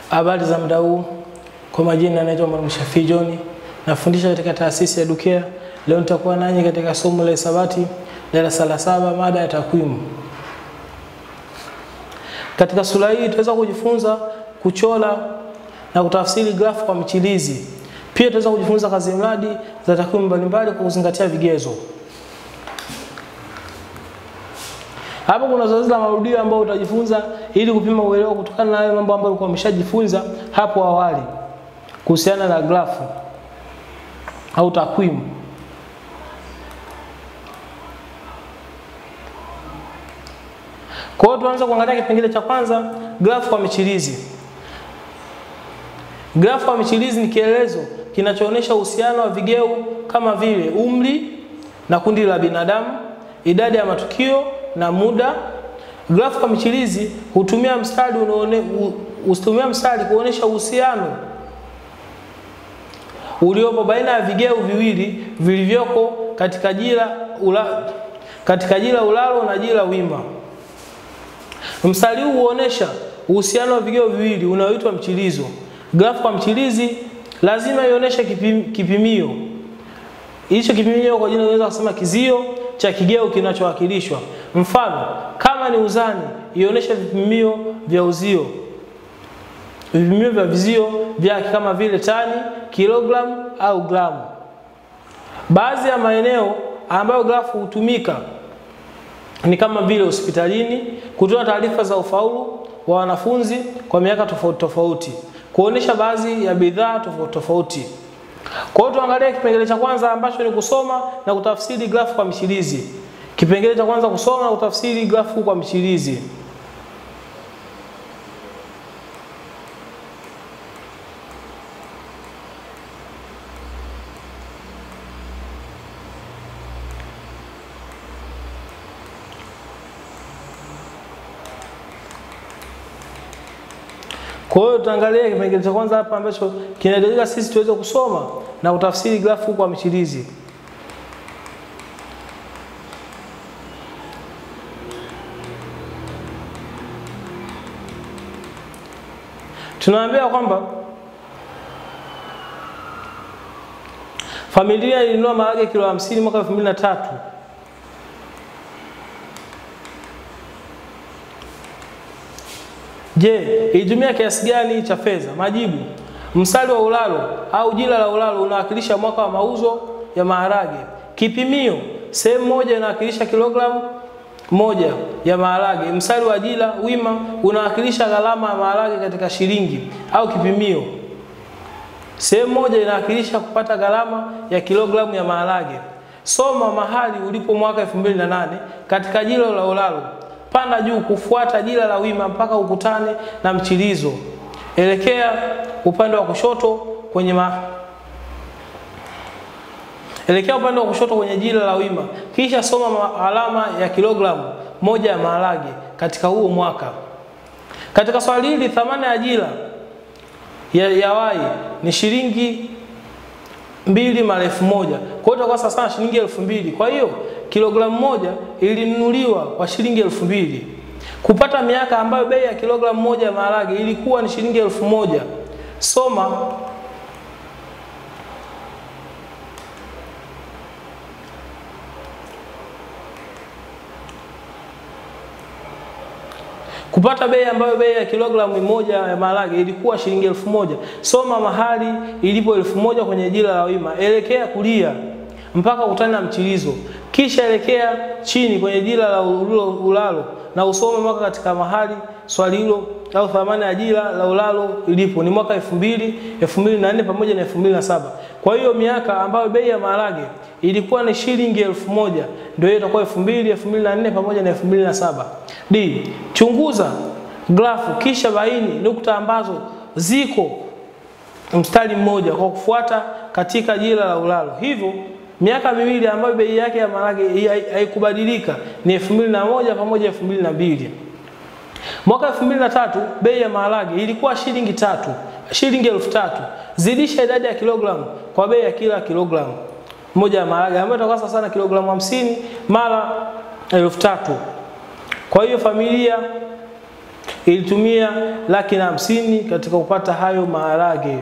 Habari za muda huu, kwa majina naitwa Mwalimu Shafii John, nafundisha katika taasisi ya Dukea. Leo nitakuwa nanyi katika somo la hisabati darasa la saba, mada ya takwimu. Katika sura hii tutaweza kujifunza kuchora na kutafsiri grafu kwa michirizi. Pia tutaweza kujifunza kazi mradi za takwimu mbalimbali kwa kuzingatia vigezo. Hapo kuna zoezi la marudio ambao utajifunza ili kupima uelewa kutokana na yale mambo ambayo ulikuwa umeshajifunza hapo awali kuhusiana na grafu au takwimu. Kwa hiyo tuanze kuangalia kipengele cha kwanza, grafu kwa michirizi. Grafu kwa michirizi ni kielezo kinachoonyesha uhusiano wa vigeu kama vile umri na kundi la binadamu, idadi ya matukio na muda. Grafu kwa michirizi hutumia mstari unaone, hutumia mstari kuonyesha uhusiano uliopo baina ya vigeu viwili vilivyoko katika jira ula, katika jira ulalo na jira wima. Mstari huu huonesha uhusiano wa vigeu viwili unaoitwa mchirizo. Grafu kwa mchirizi lazima ionyeshe kipim, kipimio. Hicho kipimio kwa jina unaweza kusema kizio cha kigeu kinachowakilishwa. Mfano, kama ni uzani, ionyeshe vipimio vya uzio. Vipimio vya vizio vyake kama vile tani, kilogramu au gramu. Baadhi ya maeneo ambayo grafu hutumika ni kama vile hospitalini, kutoa taarifa za ufaulu wa wanafunzi kwa miaka tofauti tofauti, kuonesha baadhi ya bidhaa tofauti tofauti. Kwa hiyo tuangalie kipengele cha kwanza ambacho ni kusoma na kutafsiri grafu kwa michirizi. Kipengele cha kwanza kusoma na kutafsiri grafu kwa michirizi. Kwa hiyo tutaangalia kipengele cha kwanza hapa ambacho kinahitajika sisi tuweze kusoma na kutafsiri grafu kwa michirizi. Tunaambia kwamba familia ilinunua maharage kilo 50 mwaka 2003. Je, ilitumia kiasi gani cha fedha? Majibu: mstari wa ulalo au jira la ulalo unawakilisha mwaka wa mauzo ya maharage. Kipimio: sehemu moja inawakilisha kilogramu moja ya maharage. Mstari wa jira wima unawakilisha gharama ya maharage katika shilingi au kipimio. Sehemu moja inawakilisha kupata gharama ya kilogramu ya maharage. Soma mahali ulipo mwaka 2008 katika jira la ulalo panda juu kufuata jira la wima mpaka ukutane na mchirizo. Elekea upande wa kushoto kwenye ma... Elekea upande wa kushoto kwenye jira la wima, kisha soma alama ya kilogramu moja ya maharage katika huo mwaka. Katika swali hili thamani ya jira ya, ya wai ni shilingi mbili mara elfu moja. Kwa hiyo itakuwa sawa sana shilingi elfu mbili. Kwa hiyo kilogramu moja ilinunuliwa kwa shilingi elfu mbili. Kupata miaka ambayo bei ya kilogramu moja ya maharage ilikuwa ni shilingi elfu moja. Soma kupata bei ambayo bei ya kilogramu moja ya maharage ilikuwa shilingi elfu moja. Soma mahali ilipo elfu moja kwenye jira la wima, elekea kulia mpaka ukutane na mchirizo, kisha elekea chini kwenye jira la ulalo na usome mwaka katika mahali swali hilo au thamani ya jira la ulalo ilipo ni mwaka 2000, 2004 pamoja na 2007. Kwa hiyo miaka ambayo bei ya maharage ilikuwa ni shilingi elfu moja ndio hiyo itakuwa 2000, 2004 pamoja na 2007. D. Chunguza grafu kisha baini nukta ambazo ziko mstari mmoja kwa kufuata katika jira la ulalo. Hivyo miaka miwili ambayo bei yake ya maharage haikubadilika ni 2001 pamoja 2002. Mwaka 2003 bei ya maharage ilikuwa shilingi tatu, shilingi elfu tatu. Zidisha idadi ya kilogramu kwa bei ya kila kilogramu moja ya maharage ambayo itakuwa sawa sana kilogramu 50 mara elfu tatu. Kwa hiyo familia ilitumia laki na hamsini katika kupata hayo maharage.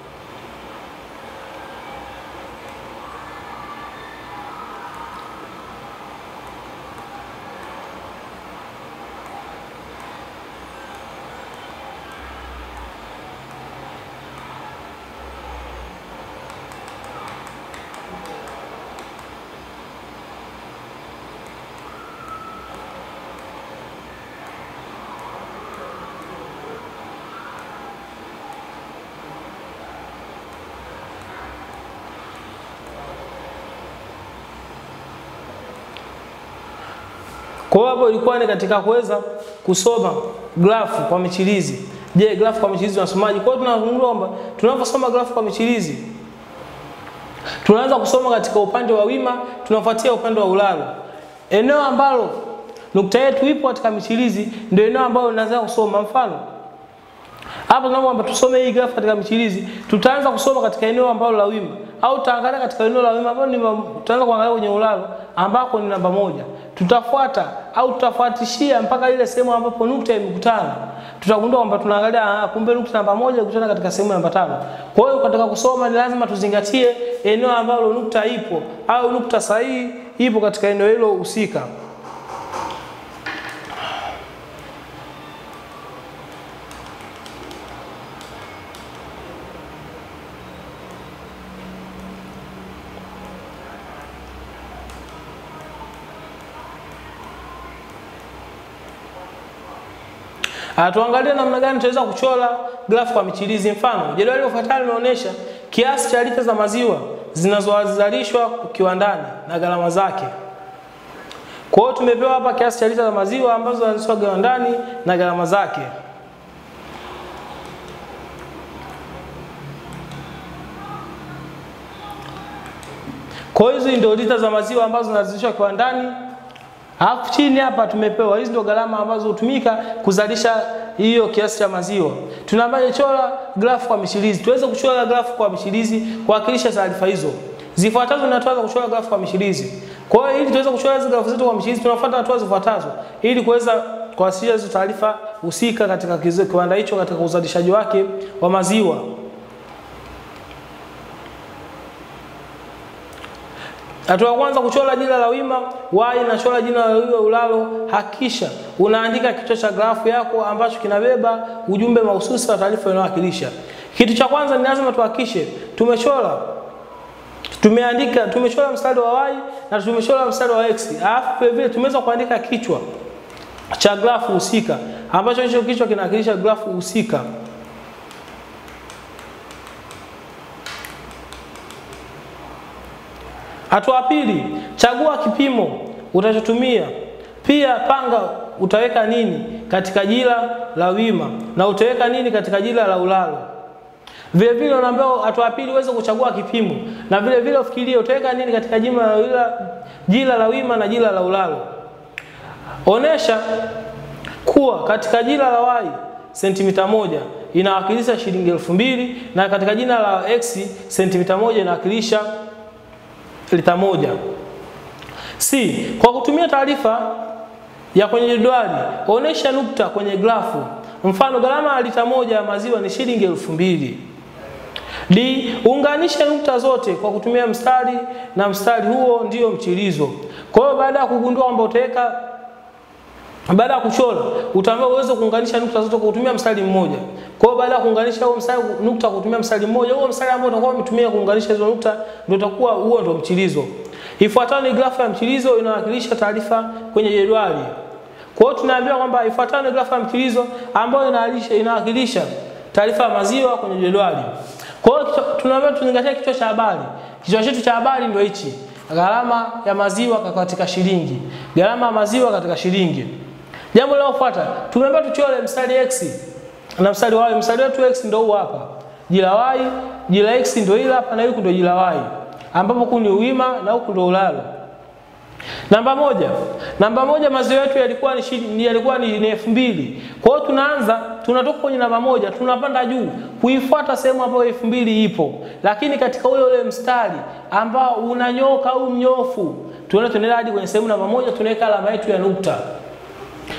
Kwa hiyo hapo ilikuwa ni katika kuweza kusoma grafu kwa michirizi. Je, grafu kwa michirizi unasomaje? Kwa hiyo tunazungumza kwamba tunaposoma grafu kwa michirizi tunaanza kusoma katika upande wa wima, tunafuatia upande wa ulalo. Eneo ambalo nukta yetu ipo katika michirizi ndio eneo ambalo tunaanza kusoma. Mfano hapa tunaomba kwamba tusome hii grafu katika michirizi, tutaanza kusoma katika eneo ambalo la wima au tutaangalia katika eneo la wima ambalo ni tutaanza kuangalia kwenye ulalo ambako ni namba moja. Tutafuata au tutafuatishia mpaka ile sehemu ambapo nukta imekutana. Tutagundua kwamba tunaangalia ah, kumbe nukta namba moja ikutana katika sehemu namba tano. Kwa hiyo katika kusoma ni lazima tuzingatie eneo ambalo nukta ipo au nukta sahihi ipo katika eneo hilo husika. Ah, tuangalie namna gani tunaweza kuchora grafu kwa michirizi. Mfano, jedwali lifuatalo linaonyesha kiasi cha lita za maziwa zinazozalishwa kiwandani na gharama zake. Kwa hiyo tumepewa hapa kiasi cha lita za maziwa ambazo zinazalishwa kiwandani na gharama zake. Kwa hiyo hizi ndio lita za maziwa ambazo zinazalishwa kiwandani Alafu chini hapa tumepewa hizi ndio gharama ambazo hutumika kuzalisha hiyo kiasi cha maziwa. Tunaambiwa chora grafu kwa michirizi. Tuweze kuchora grafu kwa michirizi kuwakilisha taarifa hizo. Zifuatazo na tuanza kuchora grafu kwa michirizi. Kwa hiyo ili tuweze kuchora hizo grafu zetu kwa michirizi tunafuata hatua zifuatazo ili kuweza kuwasilisha hizo taarifa husika katika kiwanda hicho katika uzalishaji wake wa maziwa. Hatua ya kwanza kuchora jina la wima, y na chora jina la wima ulalo. Hakisha unaandika kichwa cha grafu yako ambacho kinabeba ujumbe mahususi wa taarifa inayowakilisha. Kitu cha kwanza ni lazima tuhakishe tumechora tumeandika tumechora mstari wa y na tumechora mstari wa x. Alafu vile vile tumeweza kuandika kichwa cha grafu husika ambacho hicho kichwa kinawakilisha grafu husika. Hatua pili, chagua kipimo utachotumia. Pia panga utaweka nini katika jila la wima na utaweka nini katika jila la ulalo. Vile vile unaambiwa hatua pili uweze kuchagua kipimo na vile vile ufikirie utaweka nini katika jila la wila, jila la wima na jila la ulalo. Onesha kuwa katika jila la y sentimita moja inawakilisha shilingi elfu mbili na katika jina la x sentimita moja inawakilisha lita moja. C. Kwa kutumia taarifa ya kwenye jedwali, onesha nukta kwenye grafu. Mfano, gharama ya lita moja ya maziwa ni shilingi elfu mbili. D. Unganisha nukta zote kwa kutumia mstari na mstari huo ndio mchirizo. Kwa hiyo baada ya kugundua kwamba utaweka baada ya kuchora utaambiwa uweze kuunganisha nukta zote kwa kutumia mstari mmoja. Kwa hiyo baada ya kuunganisha huo mstari nukta kwa kutumia mstari mmoja, huo mstari ambao utakuwa umetumia kuunganisha hizo nukta ndio utakuwa huo ndio mchirizo. Ifuatayo ni grafu ya mchirizo inawakilisha taarifa kwenye jedwali. Kwa hiyo tunaambiwa kwamba ifuatayo ni grafu ya mchirizo ambayo inawakilisha inawakilisha taarifa ya maziwa kwenye jedwali. Kwa hiyo tunaambiwa tuzingatie kichwa cha habari. Kichwa chetu cha habari ndio hichi. Gharama ya maziwa katika shilingi. Gharama ya maziwa katika shilingi. Jambo linalofuata, tumeambiwa tuchore mstari x na mstari y. Mstari wetu x ndio huu hapa. Jila y, jila x ndio hili hapa na huku ndio jila y. Ambapo huku ni uwima na huku ndio ulalo. Namba moja. Namba moja maziwa yetu yalikuwa ni shidi, yalikuwa ni, ni elfu mbili. Kwa hiyo tunaanza tunatoka kwenye namba moja tunapanda juu kuifuata sehemu ambayo elfu mbili ipo, lakini katika ule ule mstari ambao unanyoka au mnyofu tunaenda tunaenda hadi kwenye sehemu namba moja tunaweka alama yetu ya nukta.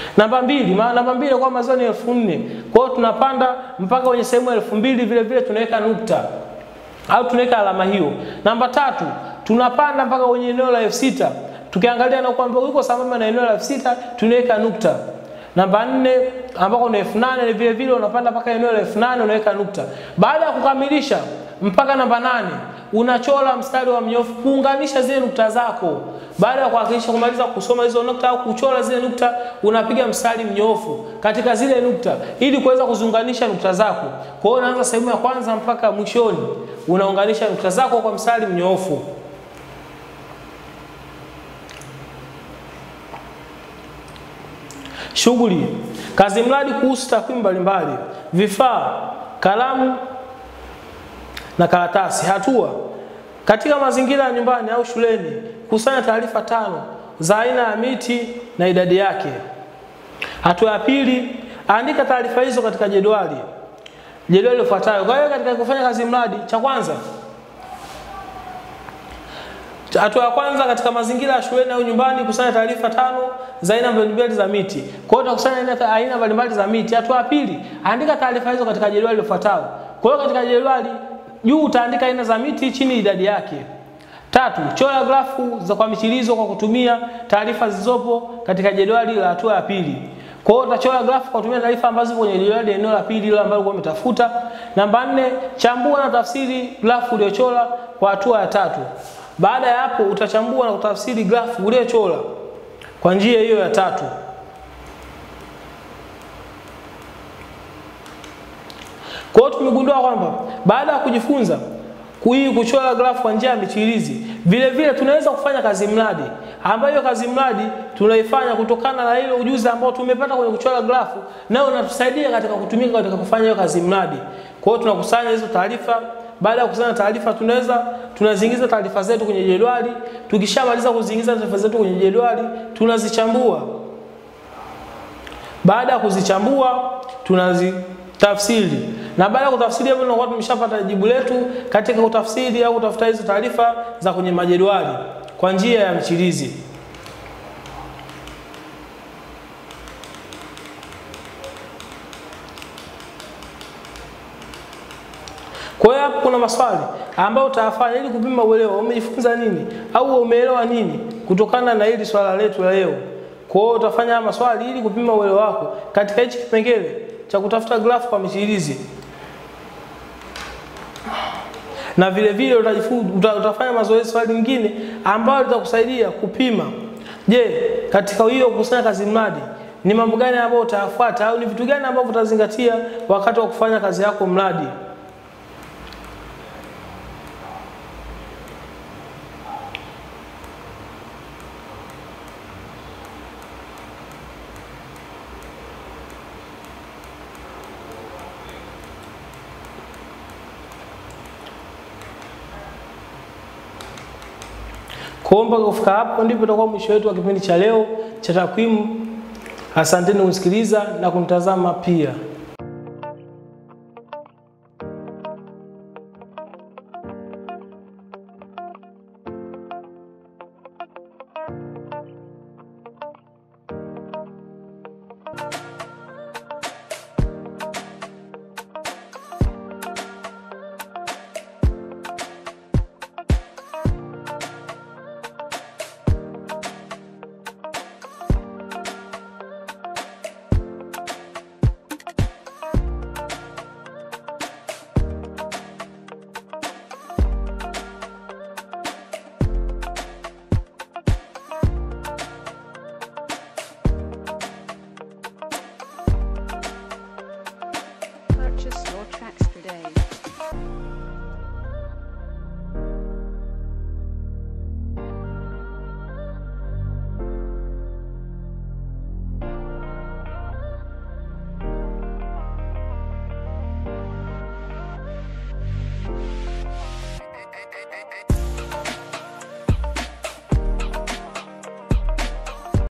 Namba mbili, ma, namba mbili kwa mazao ni elfu nne. Kwa hiyo tunapanda mpaka kwenye sehemu elfu mbili vile vile tunaweka nukta au tunaweka alama hiyo. Namba tatu, tunapanda mpaka kwenye eneo la elfu sita. Tukiangalia na kwamba uko sambamba na eneo la elfu sita tunaweka nukta. Namba nne ambako ni elfu nane vile vile unapanda mpaka eneo la elfu nane unaweka nukta. Baada ya kukamilisha mpaka namba nane unachora mstari wa mnyofu kuunganisha zile nukta zako. Baada ya kuhakikisha kumaliza kusoma hizo nukta au kuchora zile nukta, unapiga mstari mnyofu katika zile nukta ili kuweza kuziunganisha nukta zako. Kwa hiyo unaanza sehemu ya kwanza mpaka mwishoni, unaunganisha nukta zako kwa mstari mnyofu. Shughuli: kazi mradi kuhusu takwimu mbalimbali, vifaa, kalamu na karatasi. Hatua: katika mazingira ya nyumbani au shuleni, kusanya taarifa tano za aina ya miti na idadi yake. Hatua ya pili, andika taarifa hizo katika jedwali jedwali lifuatayo. Kwa hiyo katika kufanya kazi mradi, cha kwanza Hatua ya kwanza katika mazingira ya shuleni au nyumbani, kusanya taarifa tano za aina mbalimbali za miti. Kwa hiyo utakusanya aina mbalimbali za miti. Hatua ya pili, andika taarifa hizo katika jedwali lifuatayo. Kwa hiyo katika jedwali juu utaandika aina za miti, chini idadi yake. Tatu, chora grafu za kwa michirizo kwa kutumia taarifa zilizopo katika jedwali la hatua ya pili. Kwa hiyo utachora grafu kwa kutumia taarifa ambazo zipo kwenye jedwali eneo la pili ile ambalo ulikuwa umetafuta. Namba nne, chambua na tafsiri grafu uliyochora kwa hatua ya tatu. Baada ya hapo utachambua na kutafsiri grafu uliyochora kwa njia hiyo ya tatu. Kwa hiyo tumegundua kwamba baada ya kujifunza hii kuchora grafu kwa njia ya michirizi, vile vile tunaweza kufanya kazi mradi, ambayo hiyo kazi mradi tunaifanya kutokana na ile ujuzi ambao tumepata kwenye kuchora grafu, nao unatusaidia katika kutumika katika kufanya hiyo kazi mradi. Kwa hiyo tunakusanya hizo taarifa baada ya kukusanya taarifa tunaweza tunaziingiza taarifa zetu kwenye jedwali. Tukishamaliza kuziingiza taarifa zetu kwenye jedwali, tunazichambua. Baada ya kuzichambua, tunazitafsiri, na baada ya kutafsiri hapo, tunakuwa tumeshapata jibu letu katika kutafsiri au kutafuta hizo taarifa za kwenye majedwali kwa njia ya michirizi. Kwa hiyo hapo kuna maswali ambayo utayafanya ili kupima uelewa umejifunza nini au umeelewa nini kutokana na hili swala letu la leo. Kwa hiyo utafanya haya maswali ili kupima uelewa wako katika hichi kipengele cha kutafuta grafu kwa michirizi. Na vile vile utajifunza utafanya mazoezi swali lingine ambayo litakusaidia kupima. Je, katika hiyo kukusanya kazi mradi ni mambo gani ambayo utayafuata au ni vitu gani ambavyo utazingatia wakati wa kufanya kazi yako mradi? Kuomba kufika hapo ndipo itakuwa mwisho wetu wa kipindi cha leo cha takwimu. Asanteni kunisikiliza na kunitazama pia. Purchase your tracks today.